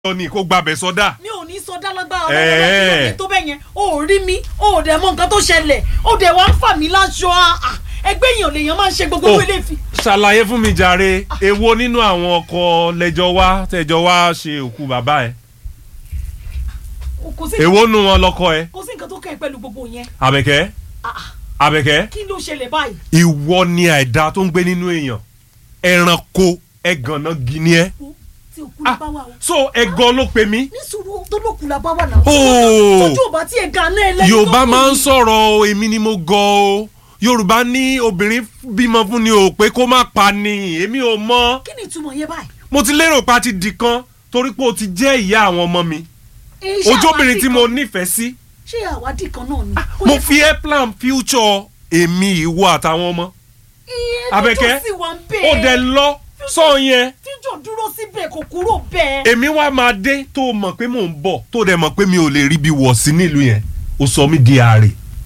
lọ ni kó gbàbẹ sọdá. mi ò ní sọ dálágbára Ẹ̀ẹ́. ọlọ́run tó bẹ́ẹ̀ yẹn o ò rí mi o ò dẹ̀ mọ nǹkan tó ṣẹlẹ̀ o dẹ̀ wá ń fà mí láṣọ à ẹgbẹ́ èèyàn lèèyàn máa ń ṣe gbogbo Oh, ilé fi. ṣàlàyé fún mi jàre èwo nínú àwọn ọkọ lẹjọ wá tẹjọ wá ṣe òkú bàbá ẹ kò sí èwo nu wọn lọkọ ẹ kò sí nǹkan tó kẹ́ ẹ pẹ̀lú gbogbo yẹn àbẹ̀kẹ́ Ah, ah, àbẹ̀kẹ́ kí ló ṣẹlẹ̀ báyìí. ìwọ ni àìdá tó ń gbé nínú èèyàn ẹranko ẹgànnà gini ẹ Wo, tí òkú la ah bá wà o. so ẹgan ló pe mí ní sùúrù tó lókun la bá wà náà. Oh. tójú ò bá tiẹ̀ ga náà ẹlẹ́ni tó yorùbá kù máa ń yìí. sọ̀rọ̀ o èmi ni mo gọ̀ o yorùbá ní obìnrin bímọ fún ni o pé kó má pa ni èmi ò mọ kí ni ìtumọ̀ yẹn báyìí. mo ti lérò pa ti di kan torí pé o ti jẹ́ ìyá àwọn ọmọ mi Eh, ṣé ojóbìnrin àwádìí tí mo kan- nífẹ̀ẹ́ sí ṣé àwádìí kan náà ni. Ó mo yẹ fi ẹ́ plan future èmi ìwọ àtàwọn ọmọ iye Àbẹ̀kẹ́, tó sì wà ń ó bẹ́ẹ̀. dẹ̀ lọ sọ yẹn fíjọ dúró síbẹ̀ kò kúrò bẹ́ẹ̀. èmi wá máa dé tó o mọ̀ pé mò ń bọ̀ tó o dẹ̀ mọ̀ pé mi ò lè rí bí wọ̀ sí nílùú yẹn o sọ mí di àárẹ̀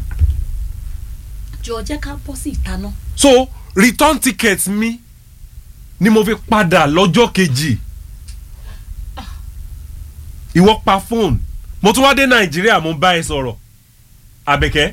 jọ jẹ́ ká bọ́ sí ìta náà. so return ticket mi ni mo fi padà lọ́jọ́ kejì ìwọ pa fóònù mo tún wá dé nàìjíríà mo bá ẹ sọ̀rọ̀ àbẹ̀kẹ́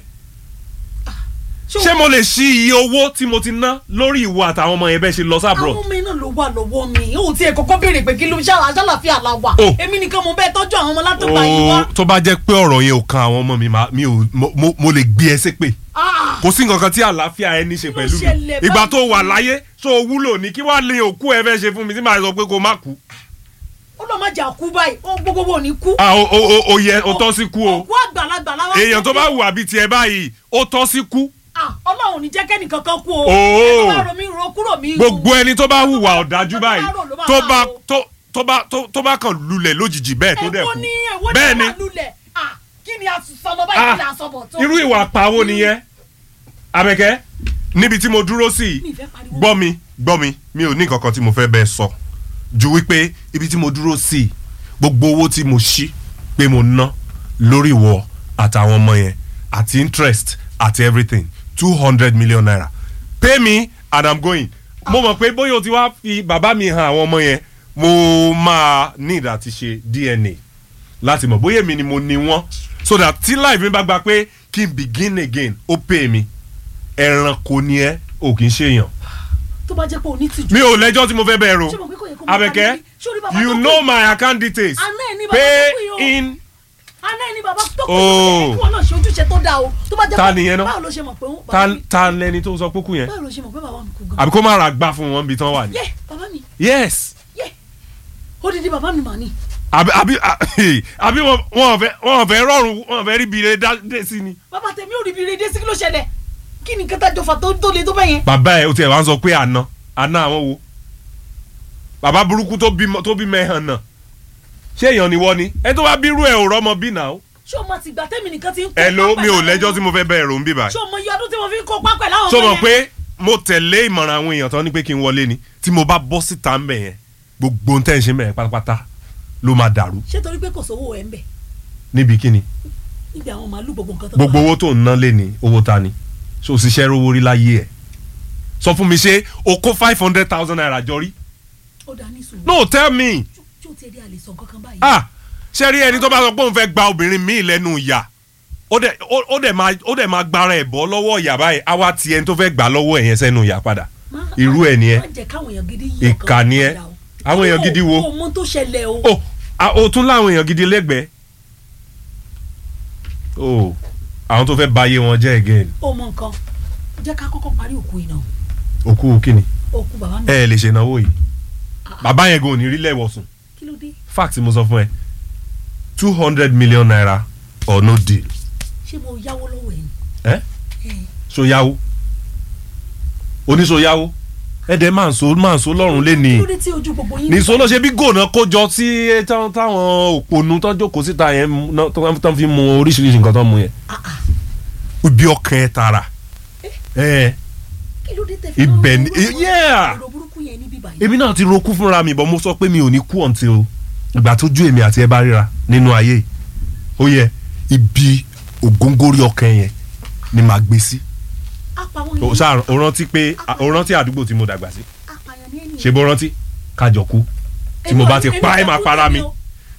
ṣé mo lè ṣí iye owó tí mo ti ná lórí ìwọ àtàwọn ọmọ yẹn bẹ́ẹ̀ ṣe lọ sábúrò àwọn ọmọ iná ló wà lọ́wọ́ mi ó tiẹ̀ kọ́kọ́ béèrè pé kí ló ṣá àṣàlàfíà la wà Oh. èmi nìkan mo bẹ́ẹ̀ tọ́jú àwọn ọmọ látọ̀gbà yìí wá. tó bá jẹ́ pé ọ̀rọ̀ yẹn ò kan àwọn ọmọ mi máa- mi ò mo- mo- mo lè gbé ẹ ṣépè Ah, kò sí nǹkan kan tí àlàáfíà ẹ ní ṣe Kí ló pẹ̀lú mi ṣẹlẹ̀ ìgbà tó báyìí? wà láyé tó o wúlò ní kí wàá lè òkú ẹ fẹ́ ṣe fún mi tí màá sọ pé kó má kú. ó lọ má jà kú báyìí ó gbogbo wo ní kú. Ah, o o o- o yẹ o tọ́ sí kú o òkú àgbàlagbà láwa. èèyàn tó bá wù àbí tiẹ̀ báyìí ó tọ́ sí kú Ah, ọlọ́run ò ní jẹ́ kẹ́nì kankan kú o. Oh. ẹ tó bá ro mi ro kúrò mi. gbogbo ẹni tó bá hùwà ọ̀dájú tó bá báyìí rò ló máa tó bá bá o. tó tó bá tó tó bá kàn lulẹ̀ lójijì bẹ́ẹ̀ tó dẹ̀ èwo kú ni èwo ni bẹ́ẹ̀ ni wà lulẹ̀ Ah, kí ni a sọmọ báyìí kí ni a sọmọ tó. irú ìwà pawó nìyẹn Àbẹ̀kẹ́ níbi tí mo dúró sí Mi yìí fẹ́ pariwo. gbọ́ mi gbọ́ mi mi ò ní nǹkan kan tí mo fẹ́ bẹ́ẹ̀ sọ ju wípé ibi tí mo dúró sí yìí gbogbo owó tí mo ṣí pé mo ná lórí ìwọ àtàwọn ọmọ yẹn àti interest àti everything two hundred million naira pay me and i'm going mo mọ̀ pé bóyá o ti wá fi bàbá mi hàn àwọn ọmọ yẹn mo máa need àti ṣe DNA láti mọ̀ bóyá èmi ni mo ní wọ́n so that tí life mi bá gba pé kí n begin again ó pay mi ẹranko ni ẹ ò kì í ṣèyàn tó bá jẹ́ pé o ní tìjú. mi ò lẹ́jọ́ tí mo fẹ́ bẹ́ẹ̀ ro Ṣé mo pé kò yẹ kó máa Àbẹ̀kẹ́ bá mi rí? Ṣé orí bàbá you tó kú? know my account details Àná ẹ̀ ní bàbá pay tó kú yìí o. in àná ẹni bàbá tó kú Oh. yìí kí wọn náà ṣe ojúṣe tó dáa o tó bá jẹ́ Ta pé- nìyẹn náà? báwo ló ṣe mọ̀ pé ó- ta bàbá mi ta lẹni tó sọ pókú yẹn báwo ló ṣe mọ̀ pé bàbá mi kú gan. àbí kó má ra gbá fún wọn bí tán wà ní. yẹ bàbá mi yes yẹ odidi bàbá mi mà ní. àbí àbí àbí wọn wọn fẹ́ wọn fẹ́ rọrùn wọn fẹ́ rí bire dé sí ni. bàbá tèmi ò rí ibi rédíò sí kí ló ṣẹlẹ̀ kí ni kẹta jọfà tó tó le tó bẹ́ẹ̀ yẹn. bàbá ẹ o tiẹ̀ wá ń sọ pé àná àná àwọn wo bàbá burúkú tó bímọ tó bímọ ẹ hàn náà ṣé èèyàn ni wọ́n ni ẹ tó bá bírú ẹ ò rọ́mọ bí náà. ṣé o máa ti gbà tẹ́mi nìkan ti ń kó ẹ ló pápẹ́ mi ò láwọn lẹ́jọ́ ọmọ? tí mo fẹ́ bẹ́ẹ̀ rò ń bí báyìí. ṣé o mọ iye ọdún tí mo fi ń kó pápẹ́ láwọn so ọmọ mọ̀ yẹn? pé mo tẹ̀lé ìmọ̀ràn àwọn èèyàn tán ní pé kí n wọlé ni tí mo bá bọ́ síta ń bẹ̀ yẹn gbogbo ohun tẹ́ ń ṣe mẹ́rin pátápátá ló máa dàrú ṣé torí pé kò sówó ẹ̀ ń bẹ̀ níbi kíni níbi àwọn màálù gbogbo nǹkan tó gbogbo owó tó ń ná lé ní owó ta ni so òṣìṣẹ́ rówó rí láyé ẹ̀ sọ fún mi ṣé o kó five hundred thousand naira jọ rí ó dá ní sùúrù no tell me tí o ti rí àlè sọ kankan báyìí. ah ṣe rí ẹni tó bá sọ pé òun fẹ́ gba obìnrin míì lẹ́nu ìyà ó dẹ̀ ó- ó dẹ̀ máa ó dẹ̀ máa gbára ẹ̀ bọ́ lọ́wọ́ ìyà báyìí á wá ti ẹni tó fẹ́ gbà lọ́wọ́ ẹ̀ yẹn sẹ́nu ìyà padà Má- irú ẹ̀ ni ẹ má jẹ́ káwọn èèyàn gidi yí ọkàn ìkà ni ẹ padà o. àwọn èèyàn gidi wo o mọ tó ṣẹlẹ̀ o. o a- o tún láwọn èèyàn gidi lẹ́gbẹ̀ẹ́ o àwọn tó fẹ́ bayé wọn jẹ́ again o mọ nǹkan jẹ́ ká kọ́kọ́ parí òkú iná òkú kíni òkú bàbá mi. ẹ ẹ lè ṣe ìnáwó yìí bàbá yẹn gan ò ní rí lẹ́wọ̀sùn kí ló dé fact mo sọ fún ẹ two hundred million naira or no deal ṣé mo yáwó lọ́wọ́ ẹ̀ ni. ẹ so yáwó oníṣó yáwó ẹ dẹ máa ń so máa ń so lọ́rùn lé ní kí ló dé tí ojú gbogbo yín. nìṣó ló ṣe bí gònà kójọ tí táwọn táwọn òpònú tó jókòó síta yẹn mú- ná- tó tó fi mu oríṣiríṣi nǹkan tó mu yẹn Ah, ah. ibi ọkàn ẹ tara ẹ kí ló dé tẹ fi Ibẹ̀ máa ń ni- ro burúkú- yeah. ro burúkú yẹn ní bíbá yìí. èmi náà ti rokú fúnra mi bọ́ mo sọ pé mi ò ní kú until ìgbà tó ju èmi àti ẹ bá ríra nínú ayé yìí. ó yẹ ibi ògóngórí ọkàn yẹn ni màá gbé sí. apàwọn o yẹn ṣáà o rántí pé o rántí àdúgbò tí mo dàgbà sí apàyàn ní ẹni ṣe bó rántí kájọ kú tí mo bá ti pa ẹ máa para mi